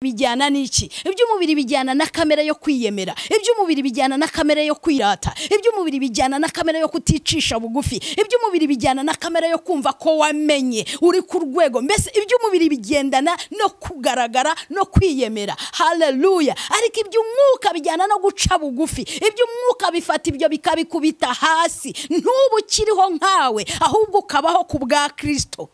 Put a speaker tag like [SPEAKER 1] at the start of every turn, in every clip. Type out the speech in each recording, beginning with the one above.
[SPEAKER 1] bijyana n'iki iby'umubiri bijyana na kamera yo kwiyemera iby'umubiri bijyana na kamera yo kwirata iby'umubiri bijyana na kamera yo kuticisha bugufi iby'umubiri bijyana na kamera yo kumva ko wamenye uri ku rwego mbese iby'umubiri bigendana no kugaragara no kwiyemera haleluya ariko iby'umwuka bijyana no guca bugufi iby'umwuka bifata ibyo bikabikubita hasi ntubu ukiriho nkawe ahubwo ukabaho ku bwa kirisito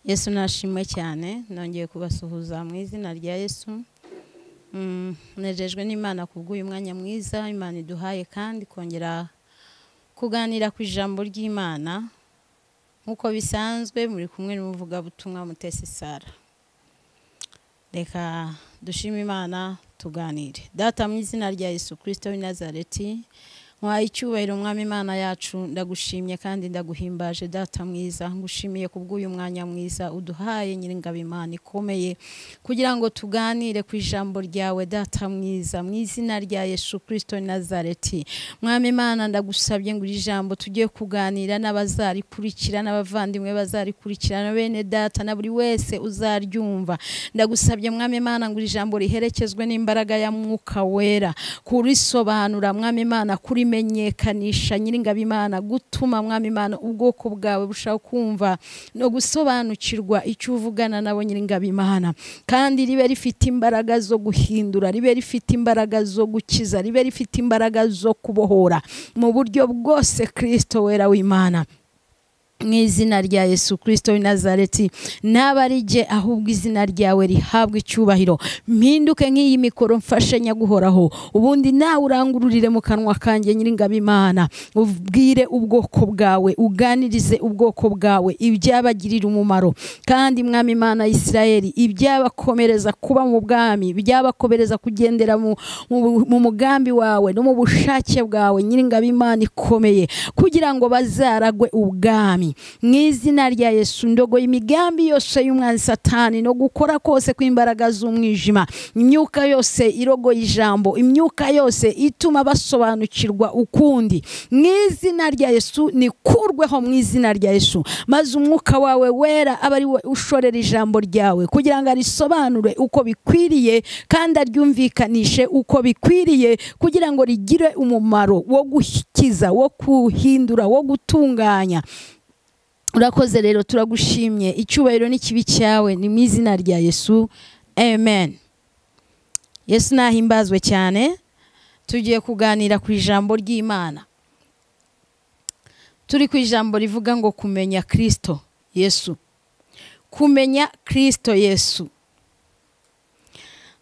[SPEAKER 2] yesu nashimwe cyane nongeye kubasuhuza mu izina rya yesu nejejwe n'imana kubw'uyu mwanya mwiza imana iduhaye kandi kongera kuganira ku ijambo ry'imana nk'uko bisanzwe muri kumwe n'umuvugabutumwa mutesi sara reka dushime imana tuganire data mu izina rya yesu kirisito w'i nazareti nkwaye icyubahiro umwami imana yacu ndagushimye kandi ndaguhimbaje data mwiza ngushimiye kubw'uyu mwanya mwiza uduhaye nyiringabo imana ikomeye kugira ngo tuganire ku ijambo ryawe data mwiza mu izina rya yesu kirisito nazareti mwami imana ndagusabye ngo iri jambo tujye kuganira n'abazarikurikira n'abavandimwe bazarikurikira na bene data na buri wese uzaryumva ndagusabye mwami imana ngo iri jambo riherekezwe n'imbaraga ya mwuka wera kurisobanura mwami imana kuri kumenyekanisha nyiringabo imana gutuma mwami imana ubwoko bwawe bushaho kumva no gusobanukirwa icyo uvugana nabo nyiringabo imana kandi ribe rifite imbaraga zo guhindura ribe rifite imbaraga zo gukiza ribe rifite imbaraga zo kubohora mu buryo bwose kirisito wera w'imana mu izina rya yesu kirisito w'i nazareti ntabarijye ahubwo izina ryawe rihabwa icyubahiro mpinduke nk'iyi mikoro mfashe nyaguhoraho ubundi nawe urangururire mu kanwa kanjye nyiringabo imana ubwire ubwoko bwawe uganirize ubwoko bwawe ibyabagirira umumaro kandi mwami imana Isirayeli ibyabakomereza kuba mu bwami ibyabakomereza kugendera mu mugambi wawe no mu bushake bwawe nyiringabo imana ikomeye kugira ngo bazaragwe ubwami mu izina rya yesu ndogo imigambi yose y'umwanzi satani no gukora kose kw'imbaraga z'umwijima imyuka yose irogoye ijambo imyuka yose ituma basobanukirwa ukundi mu izina rya yesu nikurweho mu izina rya yesu maze umwuka wawe wera aba ari we ushorera ijambo ryawe kugira ngo arisobanure uko bikwiriye kandi aryumvikanishe uko bikwiriye kugira ngo rigire umumaro wo gukiza wo kuhindura wo gutunganya urakoze rero turagushimye icyubahiro n'ikibi cyawe ni mu izina rya yesu amen yesu nahimbazwe cyane tugiye kuganira ku ijambo ry'imana turi ku ijambo rivuga ngo kumenya kirisito yesu kumenya kirisito yesu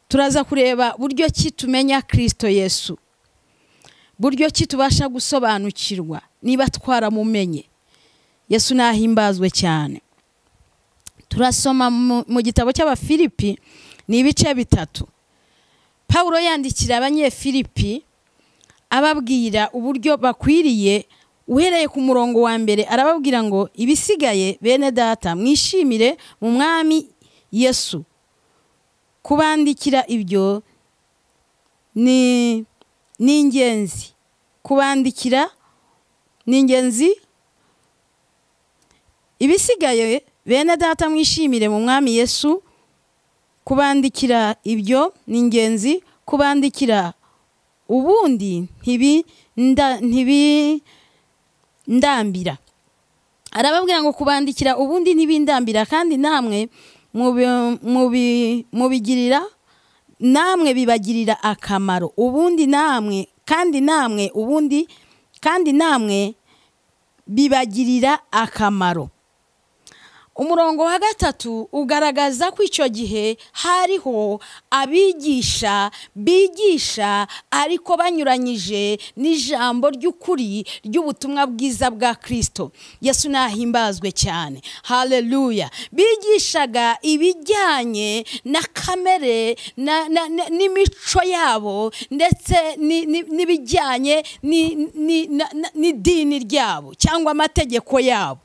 [SPEAKER 2] turaza kureba buryo ki tumenya kirisito yesu buryo ki tubasha gusobanukirwa niba twaramumenye yesu nahimbazwe cyane turasoma mu gitabo cy'abafilipi ni ibice bitatu paul yandikira abanyefilipi ababwira uburyo bakwiriye uhereye ku murongo wa mbere arababwira ngo ibisigaye bene data mwishimire mu mwami yesu kubandikira ibyo ni ingenzi kubandikira ni ingenzi ibisigaye bene data mwishimire mu mwami yesu kubandikira ibyo ni ingenzi kubandikira ubundi ntibindambira arababwira ngo kubandikira ubundi ntibindambira kandi namwe mubigirira namwe bibagirira akamaro ubundi namwe kandi namwe ubundi kandi namwe bibagirira akamaro umurongo wa gatatu ugaragaza ko icyo gihe hariho abigisha bigisha ariko banyuranyije n'ijambo ry'ukuri ry'ubutumwa bwiza bwa kirisito yesu nahimbazwe cyane haleluya bigishaga ibijyanye na kamere n'imico yabo ndetse n'ibijyanye n'idini ryabo cyangwa amategeko yabo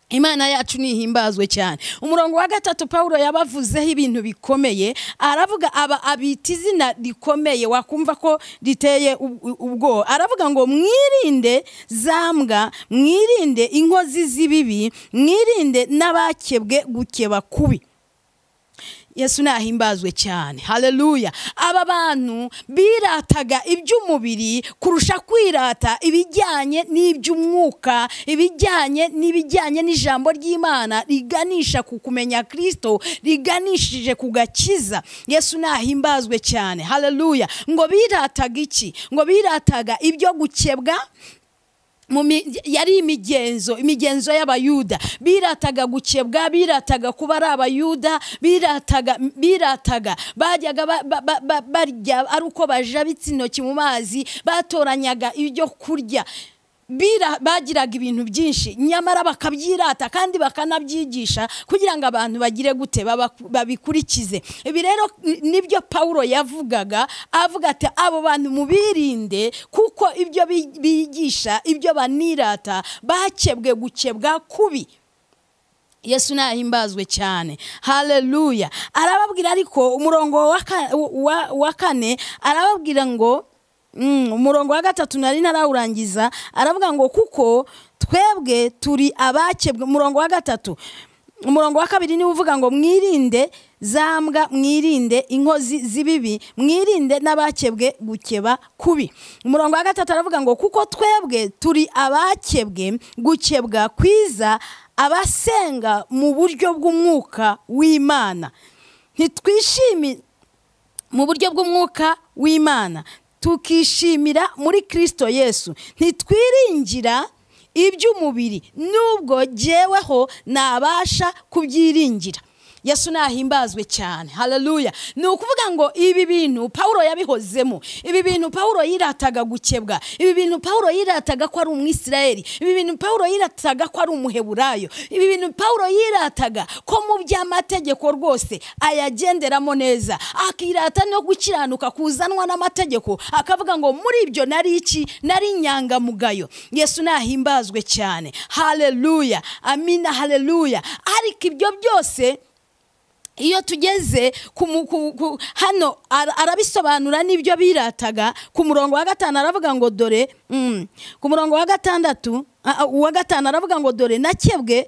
[SPEAKER 2] imana yacu nihimbazwe cyane umurongo wa gatatu paul yabavuzeho ibintu bikomeye aravuga aba abita izina rikomeye wakumva ko riteye ub- ubwoba aravuga ngo mwirinde za mbwa mwirinde inkozi z'ibibi mwirinde n'abakebwe gukeba kubi yesu nahimbazwe cyane haleluya aba bantu birataga iby'umubiri kurusha kwirata ibijyanye n'iby'umwuka ibijyanye n'ibijyanye n'ijambo ry'imana riganisha ku kumenya kirisito riganishije ku gakiza yesu nahimbazwe cyane haleluya ngo birataga iki ngo birataga ibyo gukebwa mu mi- yari imigenzo imigenzo y'abayuda birataga gukebwa birataga kuba ari abayuda birataga birataga bajyaga ba- ba- ba- ba- barya ari uko bajabitse intoki mu mazi batoranyaga ibyo kurya Bira- bagiraga ibintu byinshi nyamara bakabyirata kandi bakanabyigisha kugira ngo abantu bagire gute baba- babikurikize ibi rero ni- nibyo pawulo yavugaga avuga ati abo bantu mubirinde kuko ibyo bi- bigisha ibyo banirata bakebwe gukebwa kubi yesu nahimbazwe cyane haleluya arababwira ariko umurongo wa ka- wa- wa kane arababwira ngo mm, umurongo wa gatatu nari narawurangiza aravuga ngo kuko twebwe turi abakebwe umurongo wa gatatu umurongo wa kabiri niwe uvuga ngo mwirinde za mbwa mwirinde inkozi z'ibibi mwirinde n'abakebwe gukeba kubi umurongo wa gatatu aravuga ngo kuko twebwe turi abakebwe gukebwa kwiza abasenga mu buryo bw'umwuka w'imana ntitwishimi mu buryo bw'umwuka w'imana tukishimira muri kirisito yesu ntitwiringira iby'umubiri nubwo jyeweho nabasha kubyiringira yesu nahimbazwe cyane haleluya ni ukuvuga ngo ibi bintu pawulo yabihozemo ibi bintu pawulo yirataga gukebwa ibi bintu pawulo yirataga ko ari umwisirayeli ibi bintu pawulo yirataga ko ari umuheburayo ibi bintu pawulo yirataga ko mu by'amategeko rwose ayagenderamo neza akirata no gukiranuka kuzanwa n'amategeko akavuga ngo muri ibyo nari iki nari inyangamugayo yesu nahimbazwe cyane haleluya amina haleluya ariko ibyo byose iyo tugeze ku mu- ku- ku- hano ara- arabisobanura n'ibyo birataga ku murongo wa gatanu aravuga ngo dore mm, ku murongo wa gatandatu ah, ah, uwa gatanu aravuga ngo dore nakebwe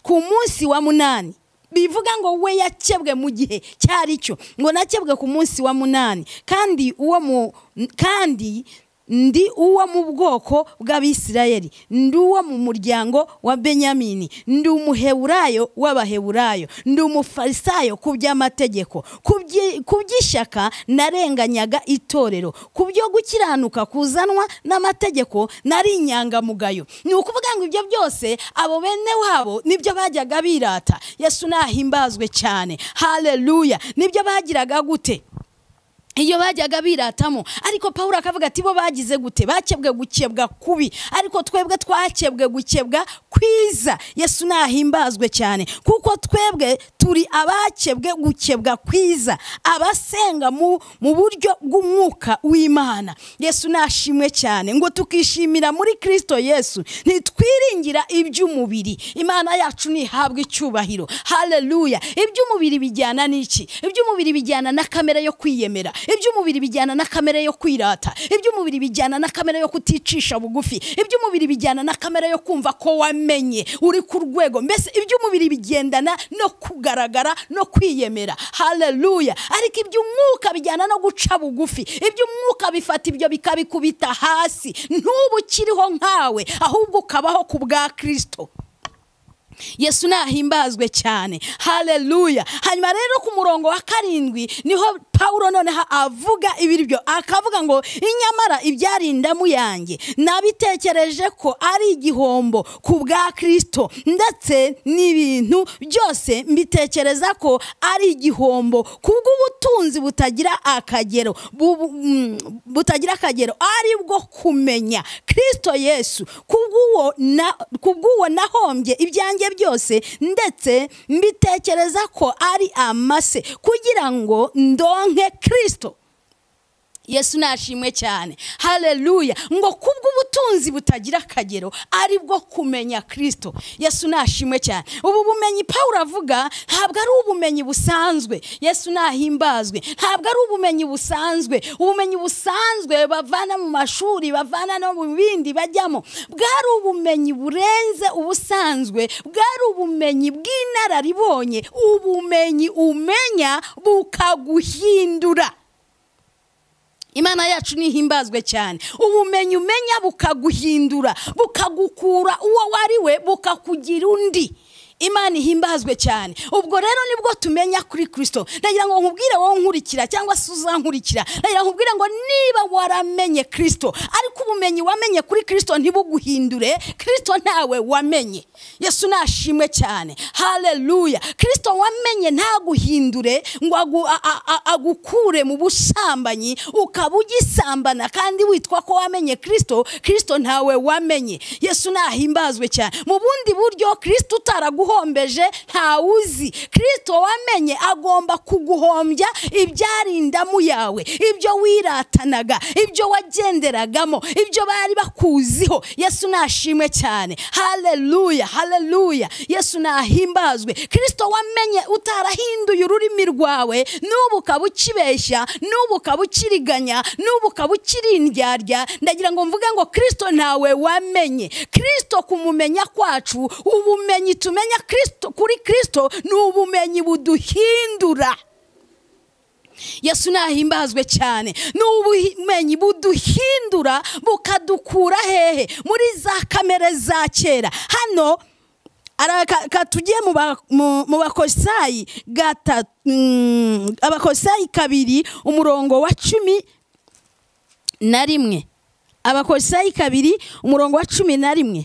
[SPEAKER 2] ku munsi wa munani bivuga ngo we yakebwe mu gihe cyari cyo ngo nakebwe ku munsi wa munani kandi uwo mu kandi ndi uwo mu bwoko bw'abisirayeli ndi uwo mu muryango wa benyamini ndi umuheburayo w'abaheburayo ndi umufarisayo ku by'amategeko ku byi- ku by'ishyaka narenganyaga itorero ku byo gukiranuka kuzanwa n'amategeko nari inyangamugayo ni ukuvuga ngo ibyo byose abo bene wabo nibyo bajyaga birata yesu nahimbazwe cyane haleluya nibyo bagiraga gute iyo bajyaga biratamo ariko pawulo akavuga ati bo bagize gute bakebwe gukebwa kubi ariko twebwe twakebwe gukebwa kwiza yesu nahimbazwe cyane kuko twebwe turi abakebwe gukebwa kwiza abasenga mu, mu buryo bw'umwuka w'imana yesu nashimwe cyane ngo tukishimira muri kirisito yesu ntitwiringira iby'umubiri imana yacu nihabwa icyubahiro haleluya iby'umubiri bijyana n'iki iby'umubiri bijyana na kamere yo kwiyemera iby'umubiri bijyana na kamere yo kwirata iby'umubiri bijyana na kamere yo kuticisha bugufi iby'umubiri bijyana na kamere yo kumva ko wamenye uri ku rwego mbese iby'umubiri bigendana no kugaragara no kwiyemera haleluya ariko iby'umwuka bijyana no guca bugufi iby'umwuka bifata ibyo bikabikubita hasi ntubu ukiriho nkawe ahubwo ukabaho ku bwa kirisito yesu nahimbazwe cyane haleluya hanyuma rero ku murongo wa karindwi niho pawulo noneho avuga ibiryo akavuga ngo inyamara ibyarindamu yanjye nabitekereje ko ari igihombo ku bwa kirisito ndetse n'ibintu byose mbitekereza ko ari igihombo kubw'ubutunzi butagira akagero bu- mm, butagira akagero ari bwo kumenya kirisito yesu kubw'uwo na- kubw'uwo nahombye ibyanjye byose ndetse mbitekereza ko ari amase kugira ngo ndonke kirisito yesu nashimwe cyane haleluya ngo kubw'ubutunzi butagira akagero ari bwo kumenya kirisito yesu nashimwe cyane ubu bumenyi pawuro avuga ntabwo ari ubumenyi busanzwe yesu nahimbazwe ntabwo ari ubumenyi busanzwe ubumenyi busanzwe bavana mu mashuri bavana no mu bindi bajyamo bwari ubumenyi burenze ubusanzwe bwari ubumenyi bw'inararibonye ubumenyi umenya bukaguhindura imana yacu nihimbazwe cyane ubumenyi umenya bukaguhindura bukagukura uwo wariwe bukakugira undi imana ihimbazwe cyane ubwo rero nibwo tumenya kuri kirisito ndagira ngo nkubwire wowe nkurikira cyangwa se uzankurikira ndagira nkubwire ngo niba waramenye kirisito ariko ubumenyi wamenye kuri kirisito ntibuguhindure kirisito ntawe wamenye yesu nashimwe cyane haleluya kirisito wamenye ntaguhindure ngo agu- a- a- a- agukure mu busambanyi ukaba ugisambana kandi witwa ko wamenye kirisito kirisito ntawe wamenye yesu nahimbazwe cyane mu bundi buryo kirisito utaraguhombeje ntawuzi kirisito wamenye agomba kuguhombya ibyarindamu yawe ibyo wiratanaga ibyo wagenderagamo ibyo bari bakuziho yesu nashimwe cyane haleluya haleluya yesu nahimbazwe kirisito wamenye utarahinduye ururimi rwawe n'ubu ukaba ukibeshya n'ubu ukaba ukiriganya n'ubu ukaba ukirindyarya ndagira ngo mvuge ngo kirisito ntawe wamenye kirisito kumumenya kwacu ubumenyi tumenya Kristo- kuri kirisito ni ubumenyi buduhindura yesu nahimbazwe cyane ni ubumenyi buduhindura bukadukura hehe muri za kamere za kera hano ara- ka- ka tugiye mu ba- mu- mu bakorisayi gatatu mm, abakorisayi kabiri umurongo wa cumi na rimwe abakorisayi kabiri umurongo wa cumi na rimwe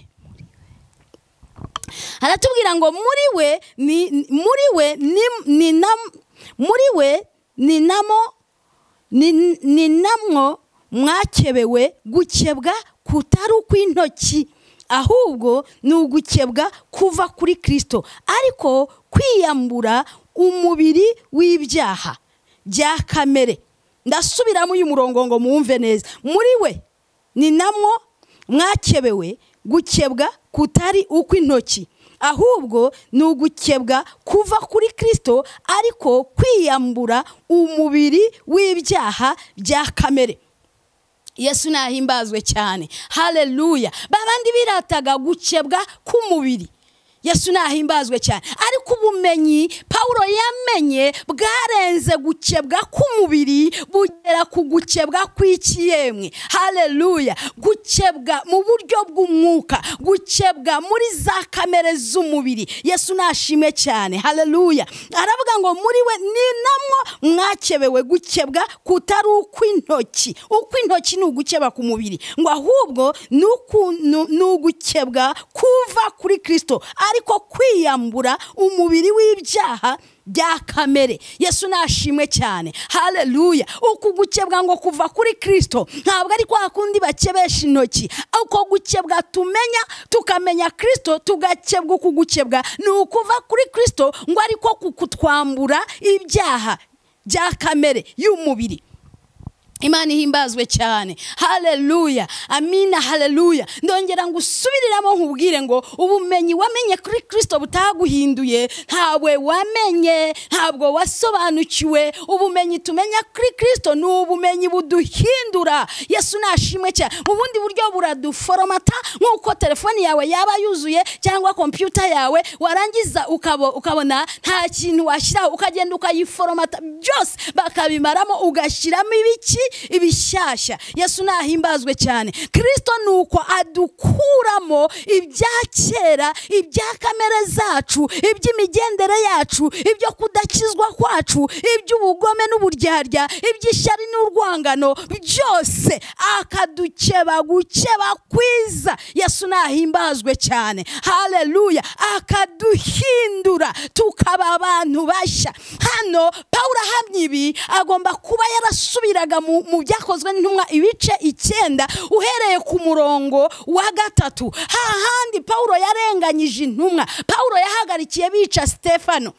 [SPEAKER 2] aratubwira ngo muri we ni muri we ni ni nam- muri we ni namo ni- ni namwo mwakebewe gukebwa kutari ukw'intoki ahubwo ni ugukebwa kuva kuri kirisito ariko kwiyambura umubiri w'ibyaha bya kamere ndasubiramo uyu murongo ngo mwumve neza muri we ni namwo mwakebewe gukebwa kutari ukw'intoki ahubwo ni ugukebwa kuva kuri kirisito ariko kwiyambura umubiri w'ibyaha bya kamere yesu nahimbazwe cyane haleluya babandi birataga gukebwa k'umubiri yesu nahimbazwe cyane ariko ubumenyi pawuro yamenye bwarenze gukebwa k'umubiri bugera ku gukebwa kw'ikiyemwe haleluya gukebwa mu buryo bw'umwuka gukebwa muri za kamere z'umubiri yesu nashime cyane haleluya aravuga ngo muri we ni namwo mwakebewe gukebwa kutari ukw'intoki ukw'intoki ni ugukeba ku mubiri ngo ahubwo ni uku- ni- ni ugukebwa kuva kuri kirisito ariko kwiyambura umubiri w'ibyaha bya kamere yesu nashimwe cyane haleluya uku gukebwa ngo kuva kuri kirisito ntabwo ari kwa kundi bakebesha intoki uko gukebwa tumenya tukamenya kirisito tugakebwa uku gukebwa ni ukuva kuri kirisito ngo ariko kukutwambura ibyaha bya kamere y'umubiri imana ihimbazwe cyane haleluya amina haleluya ndongera ngo usubiriramo nkubwire ngo ubumenyi wamenye kuri kirisito butaguhinduye ntawe wamenye ntabwo wasobanukiwe ubumenyi tumenya kuri kirisito ni ubumenyi buduhindura yesu nashimwe cyane mu bundi buryo buraduforomata nk'uko telefoni yawe yaba yuzuye cyangwa kompiyuta yawe warangiza ukabo- ukabona nta kintu washyiraho ukagenda ukayiforomata byose bakabimaramo ugashyiramo ibiki ibishyashya yesu nahimbazwe cyane kirisito ni uko adukuramo ibya kera ibya kamere zacu iby'imigendere yacu ibyo kudakizwa kwacu iby'ubugome n'uburyarya iby'ishyari n'urwangano byose akadukeba gukeba kwiza yesu nahimbazwe cyane haleluya akaduhindura tukaba abantu bashya hano pawuro ahamya ibi agomba kuba yarasubiraga mu mu byakozwe n'intumwa ibice icyenda uhereye ku murongo wa gatatu hahandi pawuro yarenganyije intumwa pawuro yahagarikiye bica sitefano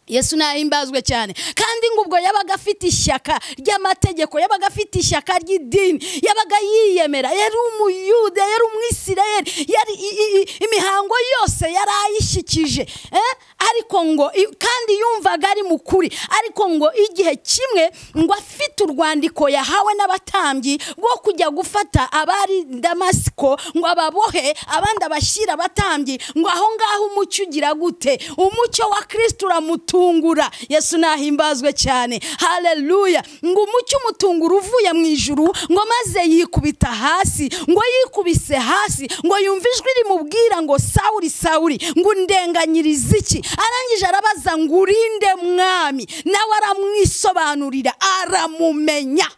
[SPEAKER 2] yesu nahimbazwe cyane kandi ngo ubwo yabaga afite ishyaka ry'amategeko yabaga afite ishyaka ry'idini yabaga yiyemera yari umuyude yari umwisirayeli yari i- i- i- imihango yose yari ayishyikije eh? ariko ngo i- kandi yumvaga ari mu kuri ariko ngo igihe kimwe ngo afite urwandiko yahawe n'abatambyi rwo kujya gufata abari i damasiko ngo ababohe abandi abashyira abatambyi ngo aho ngaho umucyo ugira gute umucyo wa kirisito uramutungura yesu nahimbazwe cyane haleluya ngo umucyo umutungura uvuye mu ijuru ngo maze yikubita hasi ngo yikubise hasi ngo yumve ijwi rimubwira ngo sawuri sawuri ngo undenganyirize iki arangije arabaza ngo urinde mwami nawe aramwisobanurira aramumenya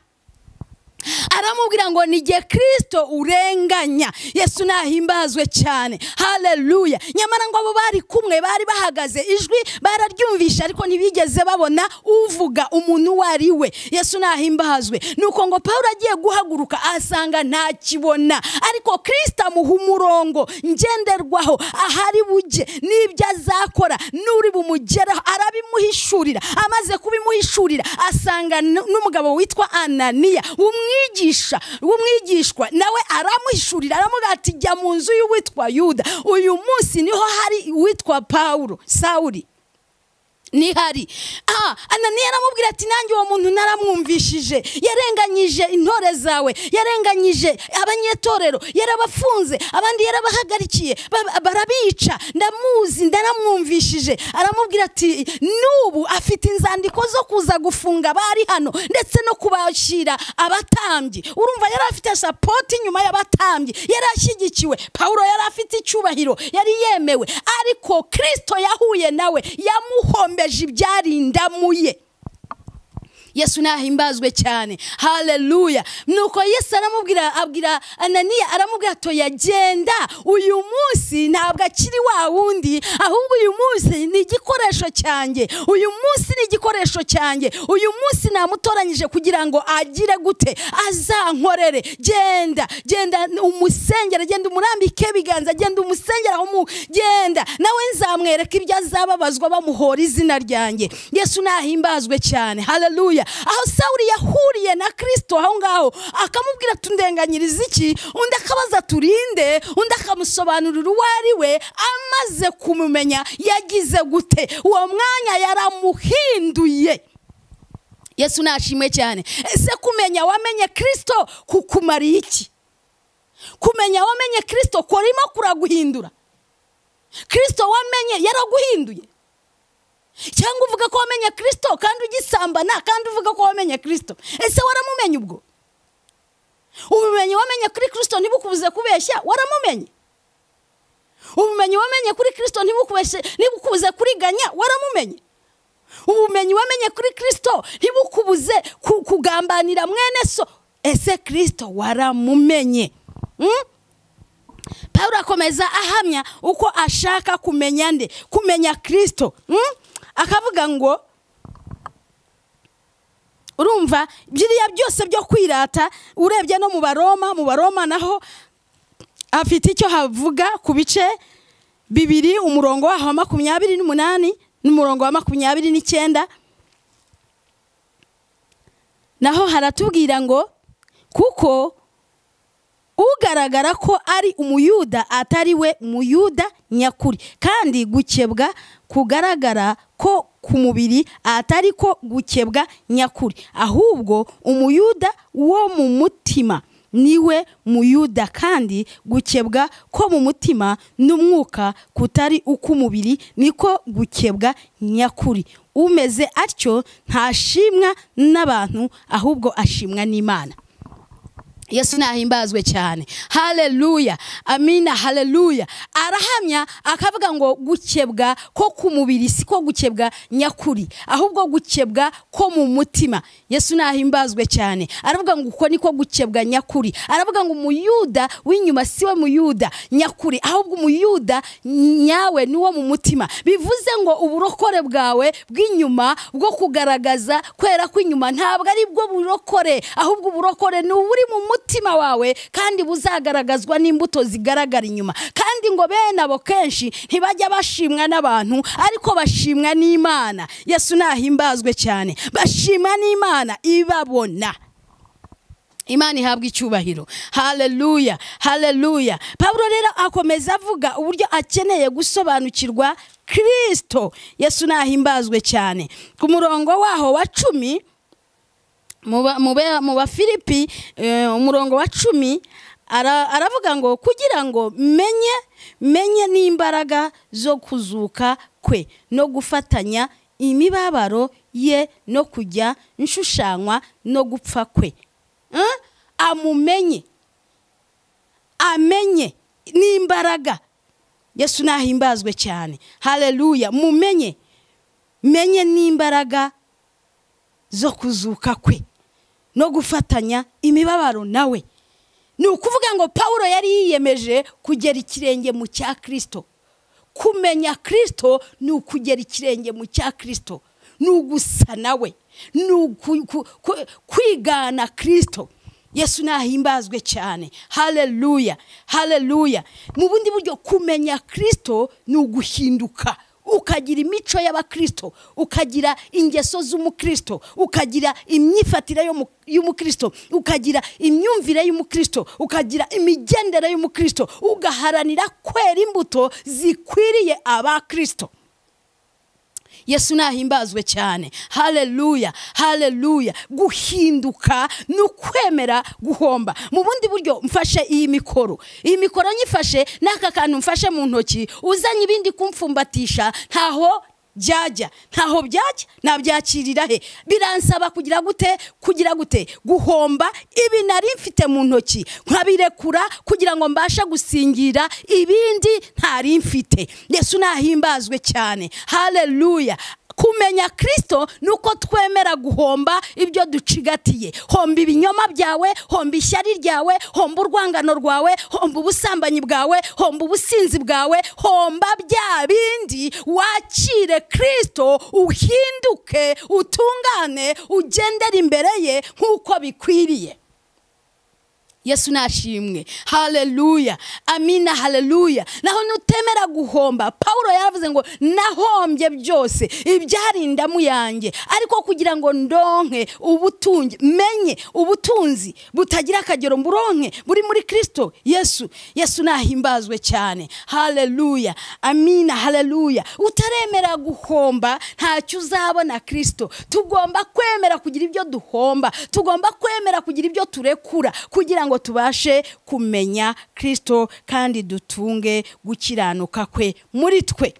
[SPEAKER 2] aramubwira ngo ni igihe kirisito urenganya yesu nahimbazwe cyane haleluya nyamara ngo abo bari kumwe bari bahagaze ijwi bararyumvisha ariko ntibigeze babona uvuga umuntu uwo ari we yesu nahimbazwe nuko ngo pawulo agiye guhaguruka asanga ntakibona ariko kirisito amuha umurongo ngenderwaho ahari bujye n'ibyo azakora n'uri bumugeraho arabimuhishurira amaze kubimuhishurira asanga n- n'umugabo witwa ananiya umwigisha w'umwigishwa nawe aramuhishurira aramubwira ati jya mu nzu y'uwitwa yuda uyu munsi niho hari uwitwa pawulo sawuri nihari ah ananiya aramubwira ati nanjye uwo muntu naramwumvishije yarenganyije intore zawe yarenganyije abanyetorero yarabafunze abandi yarabahagarikiye ba- barabica ndamuzi ndaramwumvishije aramubwira ati n'ubu afite inzandiko zo kuza gufunga abari hano ndetse no kubashyira abatambyi urumva yari afite sapoti nyuma y'abatambyi yari ashyigikiwe pawulo yari afite icyubahiro yari yemewe ariko kirisito yahuye nawe yamuhombeje ibyarindamuye yesu nahimbazwe cyane haleluya nuko yesu aramubwira abwira ananiya aramubwira ato yagenda uyu munsi ntabwo akiri wa wundi ahubwo uyu munsi ni igikoresho cyanjye uyu munsi ni igikoresho cyanjye uyu munsi namutoranyije kugira ngo agire gute azankorere genda genda umusengera genda umurambike ibiganza genda umusengera aho mu genda nawe nzamwereka ibyo azababazwa bamuhora izina ryanjye yesu nahimbazwe cyane haleluya aho sawuri yahuriye na kirisito aho ngaho akamubwira ati undenganyiriza iki undi akabaza turinde undi akamusobanurira uwo ari we amaze kumumenya yagize gute uwo mwanya yaramuhinduye yesu nashimwe cyane ese kumenya wamenye kirisito kukumariye iki kumenya wamenye kirisito kurimo kuraguhindura kirisito wamenye yaraguhinduye cyangwa uvuga ko wamenye kirisito kandi ugisambana kandi uvuga ko wamenye kirisito ese waramumenye ubwo ubumenyi wamenye kuri kirisito ntibukubuze kubeshya waramumenye ubumenyi wamenye kuri kirisito ntibukubeshe ntibukubuze kuriganya waramumenye ubumenyi wamenye kuri kirisito ntibukubuze ku- kugambanira mwene so ese kirisito waramumenye Mm? pawulo akomeza ahamya uko ashaka kumenya nde kumenya kirisito mm? akavuga ngo urumva biriya byose byo kwirata urebye no mu baroma mu baroma naho afite icyo havuga ku bice bibiri umurongo waho wa makumyabiri n'umunani n'umurongo wa makumyabiri n'icyenda naho haratubwira ngo kuko ugaragara ko ari umuyuda atari we muyuda nyakuri kandi gukebwa kugaragara ko ku mubiri atari ko gukebwa nyakuri ahubwo umuyuda wo mu mutima niwe muyuda kandi gukebwa ko mu mutima n'umwuka kutari uk'umubiri niko gukebwa nyakuri umeze atyo ntashimwa n'abantu ahubwo ashimwa n'imana yesu nahimbazwe cyane haleluya amina haleluya arahamya akavuga ngo gukebwa ko ku mubiri si ko gukebwa nyakuri ahubwo gukebwa ko mu mutima yesu nahimbazwe cyane aravuga ngo uko niko gukebwa nyakuri aravuga ngo umuyuda w'inyuma si we muyuda nyakuri ahubwo umuyuda nyawe ni wo mu mutima bivuze ngo uburokore bwawe bw'inyuma bwo kugaragaza kwera kw'inyuma ntabwo ari bwo burokore ahubwo uburokore ni uburi mu mutima n'umutima wawe kandi buzagaragazwa n'imbuto zigaragara inyuma kandi ngo bene abo kenshi ntibajya bashimwa n'abantu ariko bashimwa n'imana yesu nahimbazwe cyane bashima n'imana ibabona imana ihabwa icyubahiro haleluya haleluya paburo rero akomeza avuga uburyo akeneye gusobanukirwa kirisito yesu nahimbazwe cyane ku murongo waho wa cumi mu ba- mu ba- mu bafilipi eh, umurongo wa cumi ara- aravuga ngo kugira ngo menye menye n'imbaraga zo kuzuka kwe no gufatanya imibabaro ye no kujya nshushanywa no gupfa kwe Eh? amumenye amenye n'imbaraga yesu nahimbazwe cyane haleluya mumenye menye n'imbaraga zo kuzuka kwe no gufatanya imibabaro nawe ni ukuvuga ngo paul yari yiyemeje kugera ikirenge mu cya kirisito kumenya kirisito ni ukugera ikirenge mu cya kirisito ni ugusa nawe ni uku- ku- ku- kwigana kirisito yesu nahimbazwe cyane haleluya haleluya mu bundi buryo kumenya kirisito ni uguhinduka ukagira imico y'abakirisito ukagira ingeso z'umukirisito ukagira imyifatire yo mu- y'umukirisito ukagira imyumvire y'umukirisito ukagira imigendere y'umukirisito ugaharanira kwera imbuto zikwiriye abakirisito yesu nahimbazwe cyane haleluya haleluya guhinduka ni ukwemera guhomba mu bundi buryo mfashe iyi mikoro iyi mikoro nyifashe n'aka kantu mfashe mu ntoki uzanye ibindi kumfumbatisha ntaho byajya ntaho byajya nabyakirira he biransaba kugira gute kugira gute guhomba ibi nari mfite mu ntoki nkabirekura kugira ngo mbashe gusingira ibindi ntari mfite yesu nahimbazwe cyane haleluya kumenya kirisito ni uko twemera guhomba ibyo ducigatiye homba ibinyoma byawe homba ishyari ryawe homba urwangano rwawe homba ubusambanyi bwawe homba ubusinzi bwawe homba bya bindi wakire kirisito uhinduke utungane ugendere imbere ye nk'uko bikwiriye yesu nashimwe haleluya amina haleluya naho nutemera guhomba pawulo yaravuze ngo nahombye byose ibyari indamu yanjye ariko kugira ngo ndonke ubutunzi menye ubutunzi butagira akagero mburonke buri muri kirisito yesu yesu nahimbazwe cyane haleluya amina haleluya utaremera guhomba ntacyo uzabona kirisito tugomba kwemera kugira ibyo duhomba tugomba kwemera kugira ibyo turekura kugira ngo tubashe kumenya kirisito kandi dutunge gukiranuka kwe muri twe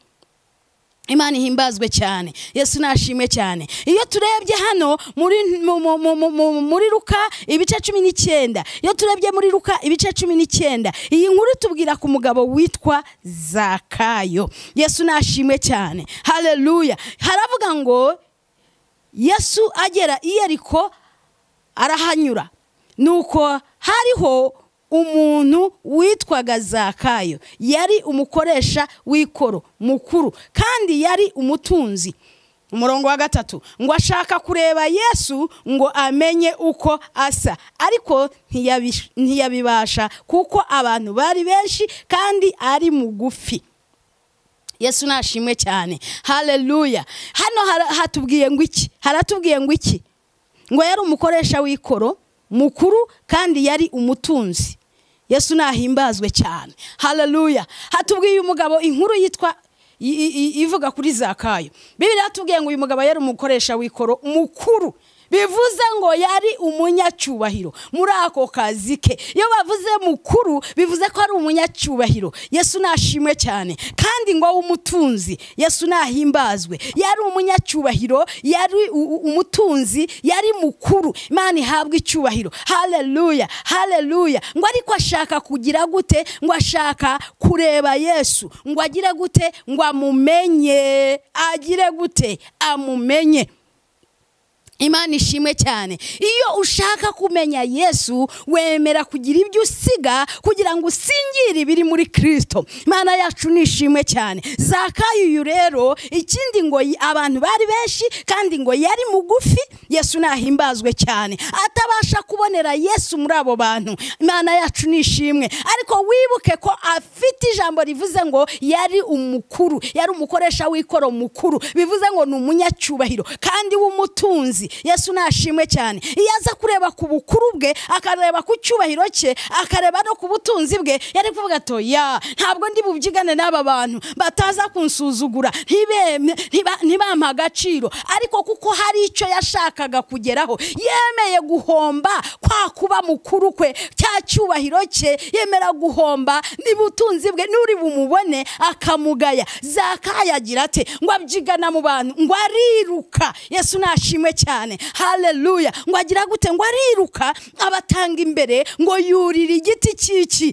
[SPEAKER 2] imana ihimbazwe cyane yesu nashimwe cyane iyo turebye hano muri mu- mu- mu- mu- mu- muri ruka ibice cumi n'icyenda iyo turebye muri ruka ibice cumi n'icyenda iyi nkuru tubwira ku mugabo witwa zakayo yesu nashimwe cyane haleluya haravuga ngo yesu agera i yeriko arahanyura nuko hariho umuntu witwaga zakayo yari umukoresha w'ikoro mukuru kandi yari umutunzi umurongo wa gatatu ngo ashaka kureba yesu ngo amenye uko asa ariko ntiyabi- ntiyabibasha kuko abantu bari benshi kandi ari mugufi yesu nashimwe cyane haleluya hano hara- hatubwiye ngo iki haratubwiye ngo iki ngo yari umukoresha w'ikoro mukuru kandi yari umutunzi yesu nahimbazwe cyane haleluya hatubwiye umugabo inkuru yitwa i- i- i- ivuga kuri zakayo bibiri hatubwiye ngo uyu mugabo yari umukoresha w'ikoro mukuru bivuze ngo yari umunyacyubahiro muri ako kazi ke iyo bavuze mukuru bivuze ko ari umunyacyubahiro yesu nashimwe cyane kandi ngo w'umutunzi yesu nahimbazwe yari umunyacyubahiro yari u- u- umutunzi yari mukuru imana ihabwa icyubahiro haleluya haleluya ngo ariko ashaka kugira gute ngo ashaka kureba yesu ngo agire gute ngo amumenye agire gute amumenye imana ishimwe cyane iyo ushaka kumenya yesu wemera kugira ibyo usiga kugira ngo usingire ibiri muri kirisito imana yacu ni ishimwe cyane zakayuyu rero ikindi ngo y- abantu bari benshi kandi ngo yari mugufi yesu nahimbazwe cyane atabasha kubonera yesu muri abo bantu imana yacu ni ishimwe ariko wibuke ko afite ijambo rivuze ngo yari umukuru yari umukoresha w'ikoro mukuru bivuze ngo ni umunyacyubahiro kandi w'umutunzi yesu nashimwe cyane iyo aza kureba ku bukuru bwe akareba ku cyubahiro cye akareba no ku butunzi bwe yari kuvuga ato ya ntabwo ndi bubyigane n'aba bantu bataza kunsuzugura ntibeme- ntiba- ntibampe agaciro ariko kuko hari icyo yashakaga kugeraho yemeye guhomba kwa kuba mukuru kwe cya cyubahiro cye yemera guhomba n'ubutunzi bwe n'uri bumubone akamugaya zakaya agira ati ngo abyigana mu bantu ngo ariruka yesu nashimwe cyane haleluya ngo agira gute ngo ariruka abatanga imbere ngo yurira igiti cy'iki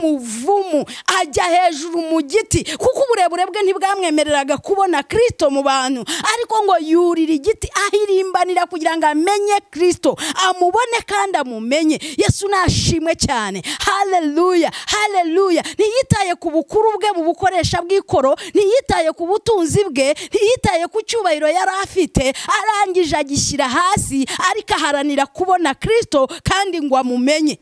[SPEAKER 2] cy'umuvumu ajya hejuru mu giti kuko uburebure bwe ntibwamwemereraga kubona kirisito mu bantu ariko ngo yurira igiti ahirimbanira kugira ngo amenye kirisito amubone kandi amumenye yesu nashimwe cyane haleluya haleluya ntiyitaye ku bukuru bwe mu bukoresha bw'ikoro ntiyitaye ku butunzi bwe ntiyitaye ku cyubahiro yari afite arangije agishyira hasi ariko aharanira kubona kirisito kandi ngo amumenye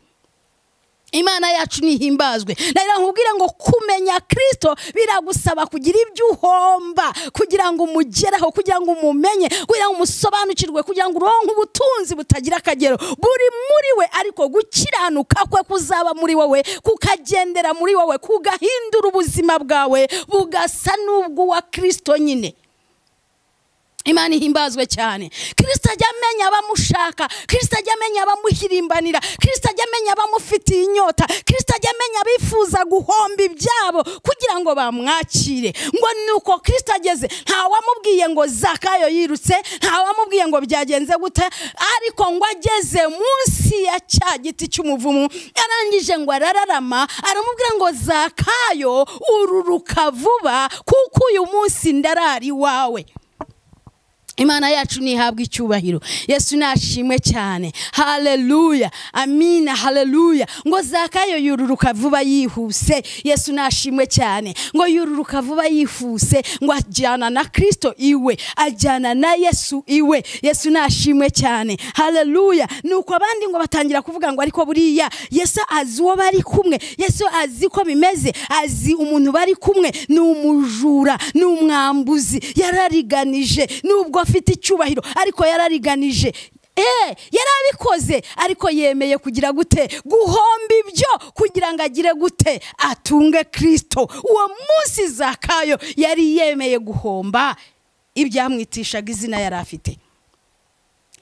[SPEAKER 2] imana yacu nihimbazwe rero nkubwire ngo kumenya kirisito biragusaba kugira ibyo uhomba kugira ngo umugeraho kugira ngo umumenye kugira ngo umusobanukirwe kugira ngo uronke ubutunzi butagira akagero buri muri we ariko gukiranuka kwe kuzaba muri wowe kukagendera muri wowe kugahindura ubuzima bwawe bugasa n'ubw'uwa kirisito nyine imana ihimbazwe cyane kirisita ajya amenya abamushaka kirisita ajya amenya abamuhirimbanira kirisita ajya amenya abamufitiye inyota kirisita ajya amenya abifuza guhomba ibyabo kugira ngo bamwakire ngo ni uko kirisita ageze ntawamubwiye ngo zakayo yirutse ntawamubwiye ngo byagenze gute ariko ngo ageze munsi ya cya giti cy'umuvumu arangije ngo arararama aramubwira ngo zakayo ururuka vuba kuko uyu munsi ndarari iwawe imana yacu nihabwa icyubahiro yesu nashimwe cyane haleluya amina haleluya ngo zakayo yururuka vuba yihuse yesu nashimwe cyane ngo yururuka vuba yihuse ngo ajyana na kirisito iwe ajyana na yesu iwe yesu nashimwe cyane haleluya nuko abandi ngo batangira kuvuga ngo ariko buriya yesu azi uwo bari kumwe yesu azi ko bimeze azi umuntu bari kumwe ni umujura ni umwambuzi yarariganije nubwo afite icyubahiro ariko yarariganije Eh, yarabikoze ariko yemeye kugira gute guhomba ibyo kugira ngo agire gute atunge kirisito uwo munsi zakayo yari yemeye guhomba ibyamwitishaga izina yari afite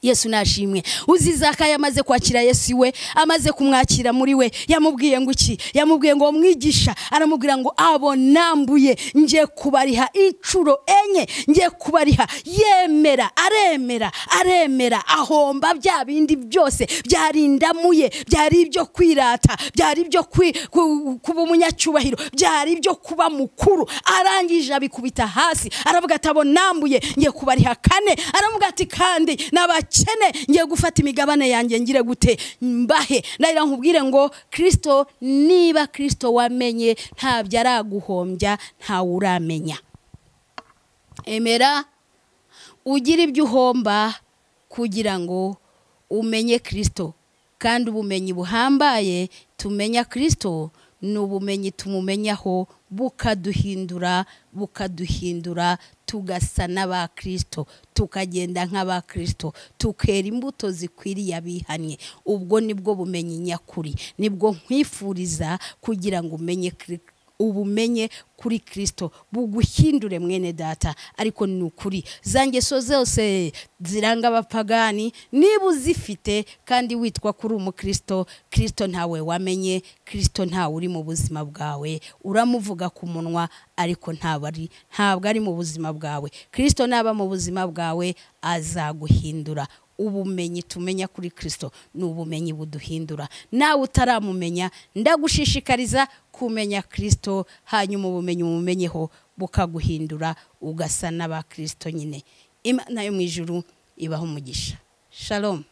[SPEAKER 2] yesu nashimwe uzi zakayo amaze kwakira yesu iwe amaze kumwakira muri we yamubwiye ngo iki yamubwiye ngo mwigisha aramubwira ngo abo nambuye ngiye kubariha inshuro enye ngiye kubariha yemera aremera aremera ahomba bya bindi byose byari indamuye byari ibyo kwirata byari ibyo kwi- ku- kuba umunyacyubahiro byari ibyo kuba mukuru arangije abikubita hasi aravuga ati abo nambuye ngiye kubariha kane aravuga ati kandi n'abakene ngiye gufata imigabane yanjye ngire gute mbahe ndahira nkubwire ngo kirisito niba kirisito wamenye ntabyo araguhombya ntawe uramenya emera ugira ibyo uhomba kugira ngo umenye kirisito kandi ubumenyi buhambaye tumenya kirisito ni ubumenyi tumumenyaho bukaduhindura bukaduhindura tugasa n'aba kirisito tukagenda nk'aba kirisito tukera imbuto zikwiriye abihannye ubwo nibwo bumenyi nyakuri nibwo nkwifuriza kugira ngo umenye kiri- ubumenye kuri kirisito buguhindure mwene data ariko ni ukuri za ngeso zose ziranga abapagani niba uzifite kandi witwa kuri umukirisito kirisito ntawe wamenye kirisito ntawe uri mu buzima bwawe uramuvuga ku munwa ariko ntabwo ari ntabwo ari mu buzima bwawe kirisito naba mu buzima bwawe azaguhindura ubumenyi tumenya kuri kirisito ni ubumenyi buduhindura nawe utaramumenya ndagushishikariza kumenya kirisito hanyuma ubumenyi umumenyeho bukaguhindura ugasa n'aba kirisito nyine imana yo mu ijuru ibaha umugisha shalom